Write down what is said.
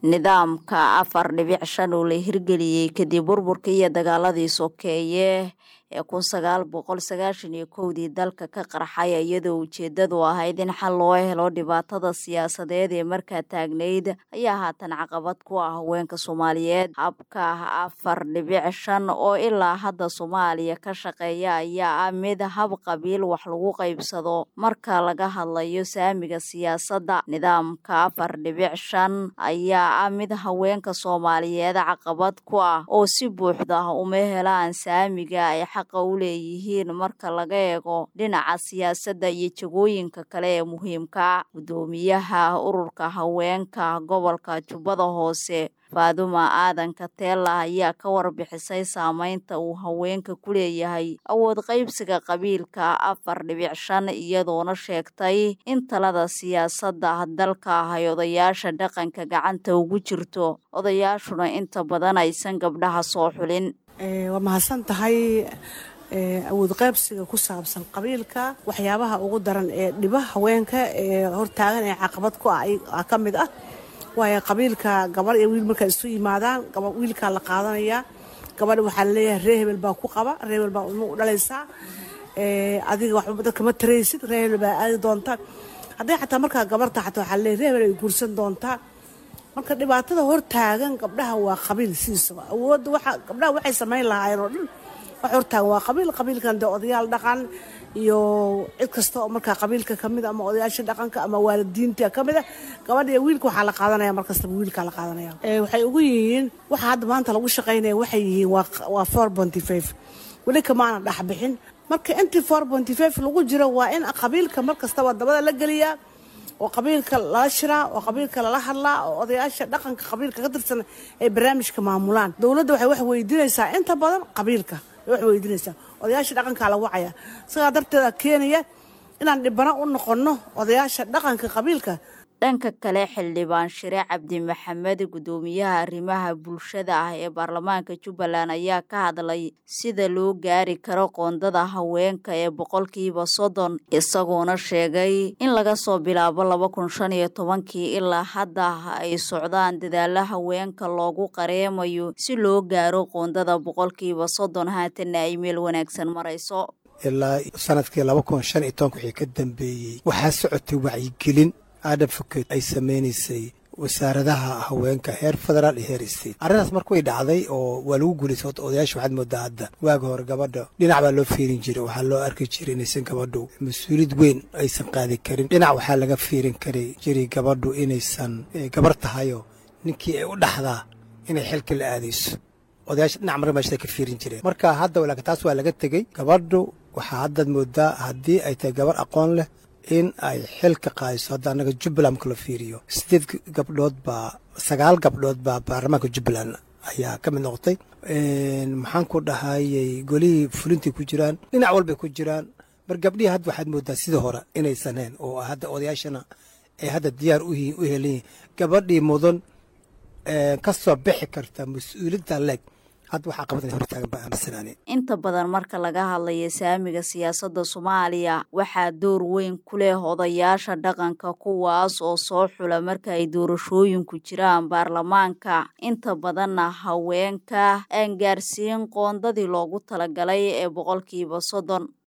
nidaamka afar dhibic shan oo la hirgeliyey kadib burburkii iyo dagaaladii sokeeye ee kun sagaal boqol sagaashan iyo kowdii dalka ka qarxay iyadoo ujeedadu ahayd in xal loo helo dhibaatada siyaasadeed ee markaa taagnayd ayaa haatan caqabad ku ah haweenka soomaaliyeed habka afar dhibic shan oo ilaa hadda soomaaliya ka shaqeeya ayaa ah mid hab qabiil wax lagu qaybsado marka laga hadlayo saamiga siyaasadda nidaamka afar dhibic shan ayaa ah mid haweenka soomaaliyeed caqabad ku ah oo si buuxda uma helaan saamiga ay xaqa u leeyihiin marka laga eego dhinaca siyaasadda iyo jagooyinka kale ee muhiimka guddoomiyaha ururka haweenka gobolka jubbada hoose faaduma aadan kateela ayaa ka warbixisay saameynta uu haweenka ku leeyahay awood qaybsiga qabiilka afar dhibic shan iyadoona sheegtay in talada siyaasadda dalka ay odayaasha dhaqanka gacanta ugu jirto odayaashuna inta badan aysan gabdhaha soo xulin waa mahadsan tahay awood qaybsiga ku saabsan qabiilka waxyaabaha ugu daran ee dhiba haweenka ee hortaagan ee caqabad ku ah ka mid ah waayo qabiilka gabarh iyo wiil markaa isu yimaadaan wiilkaa la qaadanayaa gabadha waxaa laleeyahay ree hebel baa ku qaba ree hebel baa ilmo u dhalaysaa adiga waxba dadka ma taraysid ree hebel baa aadi doonta hadday xataa markaa gabarta xataa waxaa laleeyahay ree hebel ay guursan doontaa marka dhibaatada hortaagan gabdhaha waa qabiil sidiisaba awoodda waxa gabdhaha waxay samayn lahaayeen oo dhan wax hortaagan waa qabiil qabiilkan dee odayaal dhaqan iyo cid kasta oo markaa qabiilka kamid ama odayaasha dhaqanka ama waalidiinta kamid ah gabadha iyo wiilka waxaa la qaadanaya mar kastaba wiilkaa la qaadanaya waxay ugu yihiin waxa hadda maanta lagu shaqaynaya waxay yihiin waa four ponty five weli kamaana dhexbixin marka intii four ponty five lagu jiro waa in qabiilka mar kastaba dabada la geliyaa oo qabiilka lala shiraa oo qabiilka lala hadlaa oo odayaasha dhaqanka qabiilka ka tirsan ay barnaamijka maamulaan dowladda waxay wax weydiinaysaa inta badan qabiilka wax weydiinaysaa odayaasha dhaqankaa la wacaya sidaa darteeda keenaya inaan dhibano u noqonno odayaasha dhaqanka qabiilka dhanka kale xildhibaan shire cabdi maxamed guddoomiyaha arrimaha bulshada ah ee baarlamaanka jubbaland ayaa ka hadlay sida loo gaari karo qoondada haweenka ee boqolkiiba soddon isagoona sheegay in laga soo bilaabo laba kun shan iyo tobankii ilaa hadda ay socdaan dadaalo haweenka loogu qareemayo si loo gaaro qoondada boqolkiiba soddon haatanna ay meel wanaagsan marayso ilaa sanadkii laba kun shan iyo tobanka wixii ka dambeeyey waxaa socotay wacyigelin advocate ay samaynaysay wasaaradaha haweenka heer federaal iyo heer state arrintaas marka way dhacday oo waa lagu guulaystay horta odayaasha waxaad moodaa hadda waaga hore gabadha dhinac baa loo fiirin jiray waxaa loo arki jiray inaysan gabadhu mas-uuliyad weyn aysan qaadi karin dhinac waxaa laga fiirin kari jiray gabadhu inaysan gabar tahayoo ninkii ay u dhaxdaa inay xilka la aadayso odayaasha dhinac marka meeshada ka fiirin jireen marka hadda laakiin taas waa laga tegey gabadhu waxaa haddaad moodaa haddii ay tahay gabar aqoon leh in ay xilka qaadiso hadda annaga jubbaland marka la fiiriyo sideed gabdhood baa sagaal gabdhood baa baarlamaanka jubbaland ayaa ka mid noqotay maxaan ku dhahayay golihii fulintii ku jiraan dhinac walbay ku jiraan mar gabdhihii hadda waxaad moodaa sidii hore inaysan hayn oo hadda odayaashana ay hadda diyaar u helan yihin gabadhii mudan ka soo bixi karta mas-uuliyadda leeg hadda waxaa qabadan hortaagan baa aaminsanaan inta badan marka laga hadlayo saamiga siyaasadda soomaaliya waxaa door weyn ku leh odayaasha dhaqanka kuwaas oo soo xula marka ay doorashooyinku jiraan baarlamaanka inta badanna haweenka aan gaarsiin qoondadii loogu talagalay ee boqolkiiba soddon